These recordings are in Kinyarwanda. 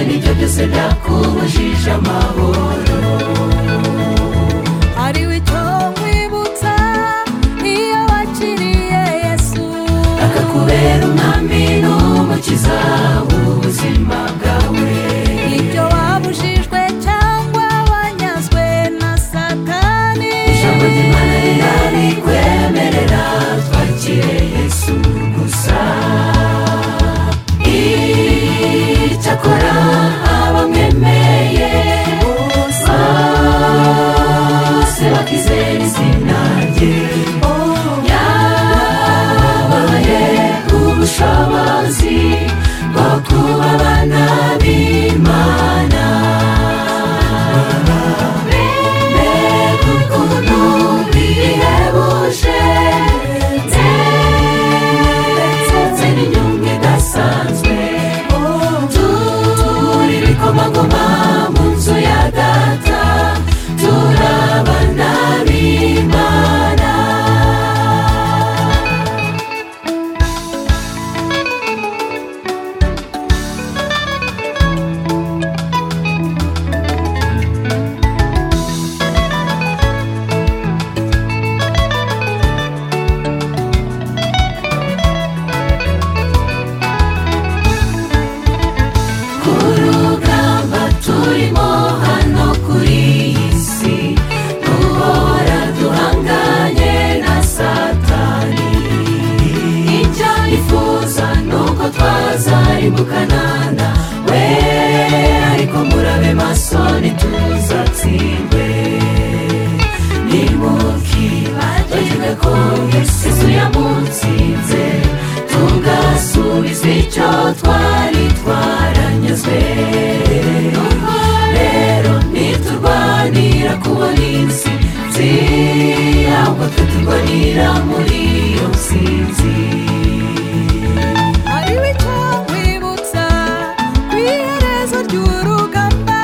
n'ibyo byose byakubujije amahoro hari icyo nkwibutsa iyo wakiriye yesu akakubera umwami n'umukiza w'ubuzima bwawe ibyo wabujijwe cyangwa wanyazwe na satani ijambo ry'imana rirarikwemerera twakire yesu gusa icyakora abamwemeye bose bakizera izina rye yabaye ubushobozi bwo kuba abana b'imana mbega ukuntu bihebuje ndetse n'inyungu idasanzwe turi ibikomangoma mu nzu ya data turabana b'imana ku rugamba turimo hano kuri iyi si duhora duhanganye na satani icyo yifuza ni uko twazarimbukana we ariko murabe maso ntituzatsindwe nimukibagirwe ko yesu yamutsinze tugasubiza icyo twari twaranyuzwe rero ntiturwanira kubona insinzi ahubwo twe turwanira muri iyo nsinzi hari icyo nkwibutsa ku iherezo ry'urugamba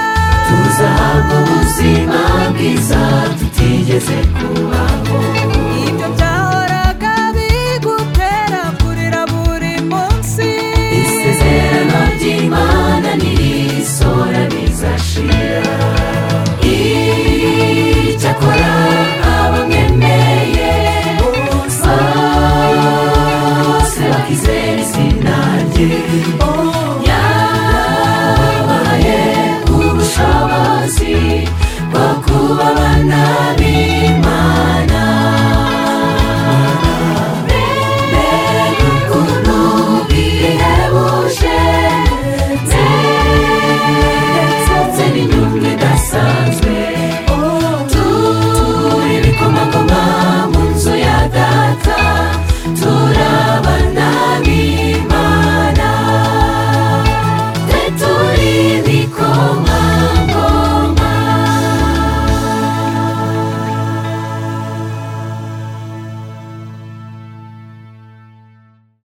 tuzahabwa ubuzima bwiza